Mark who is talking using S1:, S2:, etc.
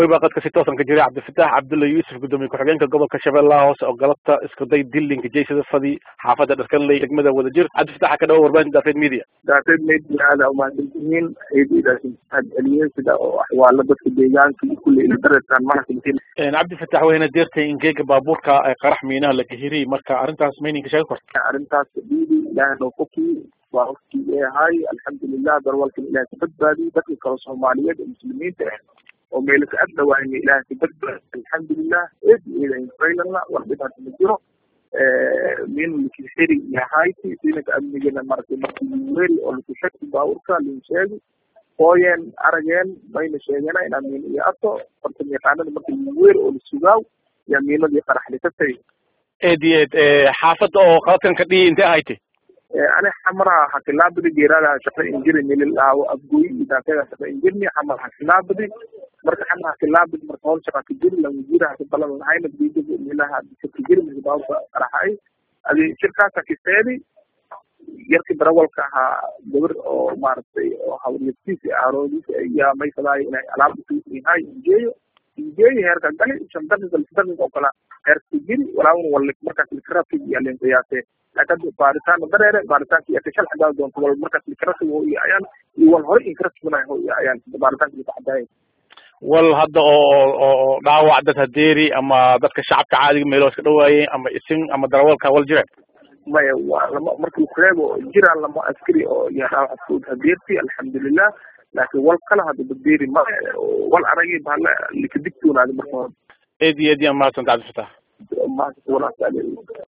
S1: qadka si toosan ka jiray cabdifatax cabdulla yuusuf gudoomiye ku-xigeenka gobolka shabeellaha hoose oo galabta isku day dilinka jeysada fadi xaafadda dharkanley degmada wadajir cabdifataxa ka dhawo warbaahinta daafeed media
S2: daafeed media aada umahadsantihiin eedaas mahadceliyeen sida oo axwaalo dadka deegaanka iyo kulle ila dareertaan mahadsantiin
S1: cabdifatax wayna deertay ingeega baabuurka qarax miinaha la kahiriy marka arrintaas mayninka sheegi korta
S2: arrintaas dhiidi ilaahay noo fokiy waa wafkii eehay alxamdulilah darwalkan ilahay ka badbaadiyey dadka kale soomaaliyeed ee muslimiinta ah oo meelaka ag dhawaayna ilaahay ka badbaadiy alxamdulilah eed eeda infaylana war dhibaata ma jiro min lakisiri yahayti siinaka amnigana maratay markii weri oo lakushaki baaburka lin sheegi hooyeen arageen mayna sheegena inaa miina iyo ato fartan yaqaanada marka weri oo lasugaaw yaa miinadii qaraxli ka tagay
S1: eed iyo eed xaafadda oo qaladkan ka dhihi intee ahayte
S2: ani xamaraha hakilaabadi geeraada shaqa injiri mililaawo abgoy idaakada shaqa injirni xamar hakilaabadi marka xamar hakilaabadi marka howl shaqa kajiri lawajira haki balan lahayna bidiga milaha kajiri misbaabka qaraxay adi shirkaasa kiseedi yarki darawalka ahaa gabar oo maaragtay oo hawliyadkiisa aaroodiisa ayaa maysadaay inay alaabdahay injeeyo injeeyo heerka gali shan daqiiqa lix daqiiqa oo kale heerka jiri walaawna wal markaas likarabki iyo linqiyaase laakiin baaritaana dareere baaritaanka iyo kashal xagaa doonto wal markaas likarabki ho iyo ayaan iyo wal hore inkarabkibana ho iyo ayaan baaritaanka iyo kaxadaaya
S1: wal hadda oo oo dhaawac dad hadeeri ama dadka shacabka caadiga meelo iska dhawaayeen ama isin ama darawalka wal jireen
S2: maya waa lama markii kureebo jiraan lama askari oo iyo dhaawac fud hadeerti alxamdulilah laakiin wal kala hada badeeri maya wal aragi bahala likadigtoonaadi marka hore
S1: eed iyo eed yaa mahadsanta cabdifatax
S2: mahadsan walaas